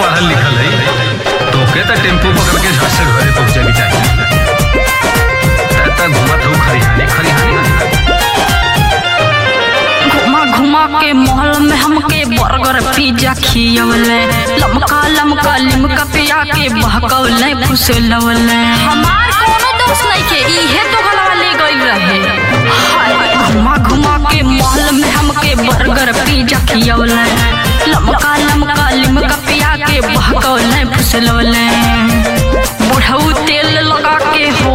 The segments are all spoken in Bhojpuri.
पढ़ल लिखल है तोके तो टेम्पू पकड़ के झट से घरे पहुंचे के चाहिए तब घूमत हूँ खरिहानी खरिहानी घुमा घुमा के महल में हमके बर्गर पिज्जा खियवले लमका लमका लिमका पिया के बहकवले फुसलवले हमार कोनो दोस्त नहीं के इहे तो गलवा ले गइल रहे हाय, घुमा घुमा के महल में हमके बर्गर पिज्जा खियवले लमका लमका लिमका पिया के बहकवले फुसलवले बुढ़ऊ तेल लगा के हो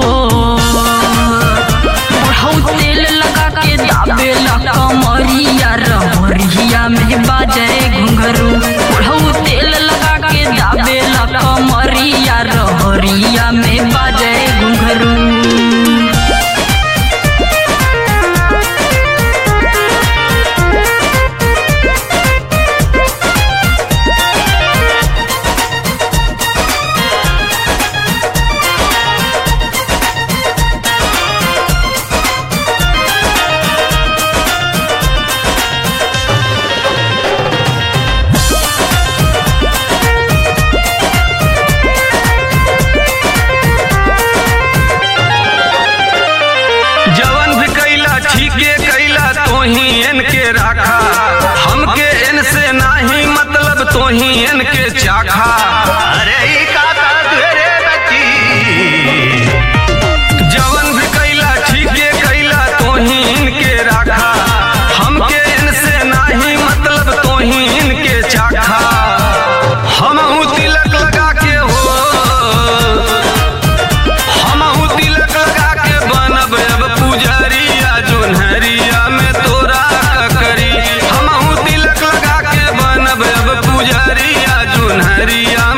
बुढ़ऊ तेल लगा के दाबेला कमरिया रहरिया में बाजे घुंघरू बुढ़ऊ तेल लगा के दाबेला कमरिया रहरिया में बाजे घुंघरू जवन भी कैला ठीके कैला तोही इनके राखा हमके इनसे नाही मतलब तोही इनके चाखा अरे ई काका तुहरे बची जवन भी कैला ठीके कैला तोही इनके राखा हमके इनसे नाही मतलब तोही इनके चाखा हमहू तिलक लगा के हो हमहू तिलक लगा के बनब अब पुजरिया जोन्हरिया में तोरा का करी हमहू तिलक लगा के बनब अब पुजरिया जोन्हरिया